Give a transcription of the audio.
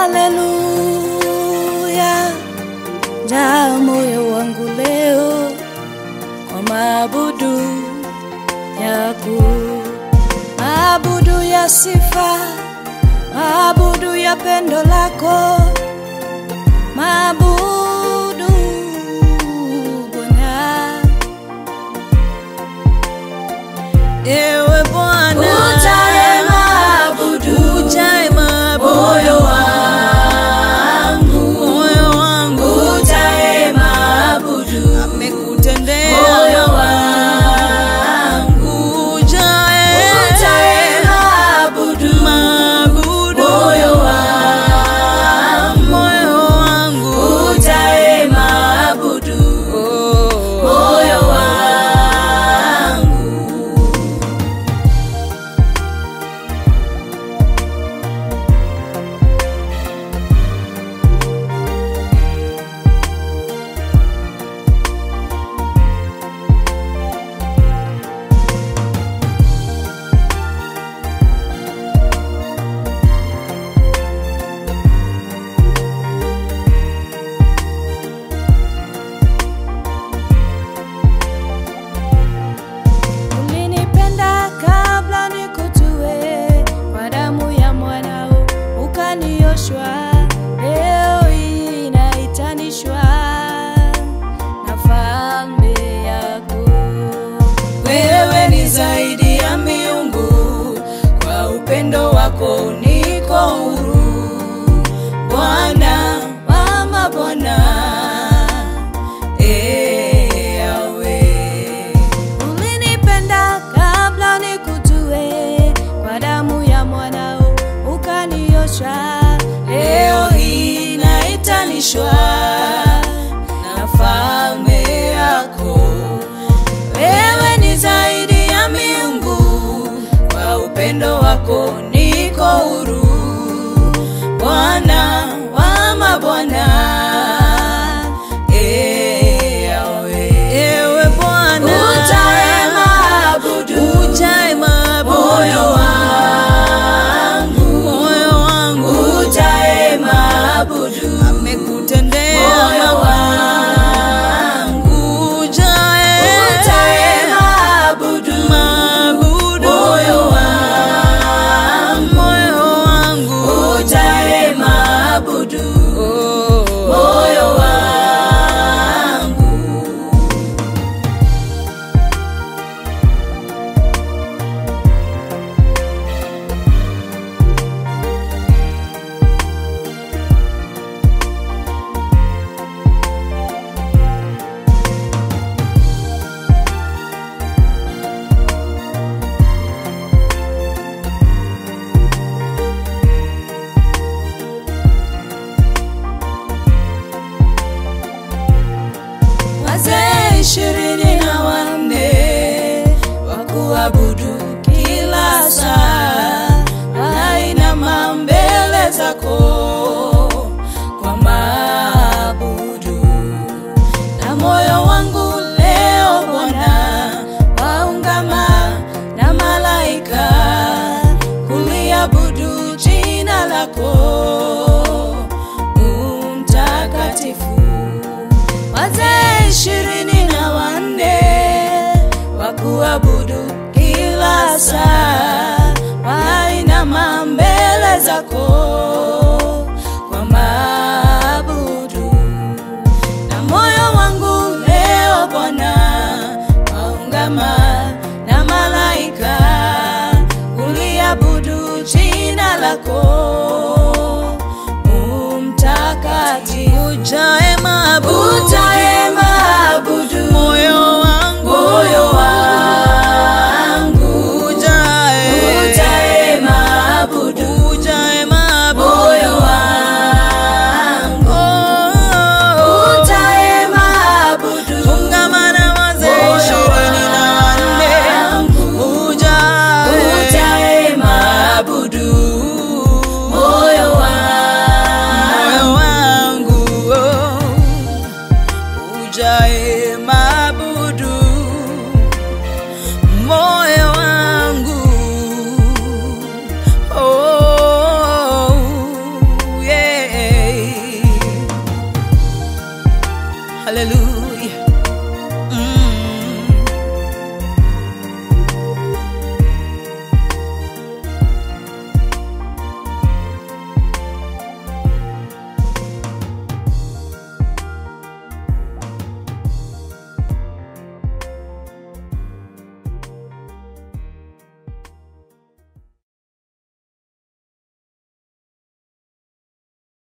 Haleluya, jaa moyo wangu leo kwa maabudu yako, maabudu ya sifa, maabudu ya pendo lako, maabudu Bwana. Ewe Bwana, Ujae maabudu, ujae maabudu moyo wangu, moyo wangu ujae maabudu, amekutendea moyo wangu, ujae ujae maabudu, maabudu moyo wangu, moyo wangu ujae maabudu, moyo wangu. Ulinipenda kabla nikutue, kwa damu ya mwanao ukanioshwa. Leo hii naitanishwa na falme yako. Wewe ni zaidi ya miungu, kwa upendo wako niko huru. Bwana wa mabwana, ee Yahweh. Ulinipenda kabla nikutue, kwa damu ya mwanao ukaniosha. Leo hii naitanishwa na falme yako. Wewe ni zaidi ya miungu, kwa upendo wako niko huru. Bwana wa mabwana, ee Yahweh. Ewe Bwana, Ujae maabudu, ujae maabudu moyo wangu, moyo wangu ujae maabudu, amekutendea moyo wangu, ujae ujae maabudu, maabudu moyo wangu, moyo wangu ujae maabudu, moyo wangu. wazee ishirini na wanne wa kuabudu kila saa, wainama mbele zako kwa maabudu, na moyo wangu leo Bwana waungama na malaika kuliabudu jina lako umtakatifu wazee ishirini na wanne wa kuabudu kila saa, wainama mbele zako kwa maabudu, na moyo wangu leo Bwana waungama na malaika kuliabudu jina lako umtakatifu. ujae maabudu Ujae maabudu, moyo wangu moyo wangu, ujae ujae maabudu, ujae maabudu moyo wangu, Oh, ujae maabudu, ungamana wazee moyo ishirini na wanne wangu, ujae ujae maabudu, moyo wangu, moyo wangu oh. haleluya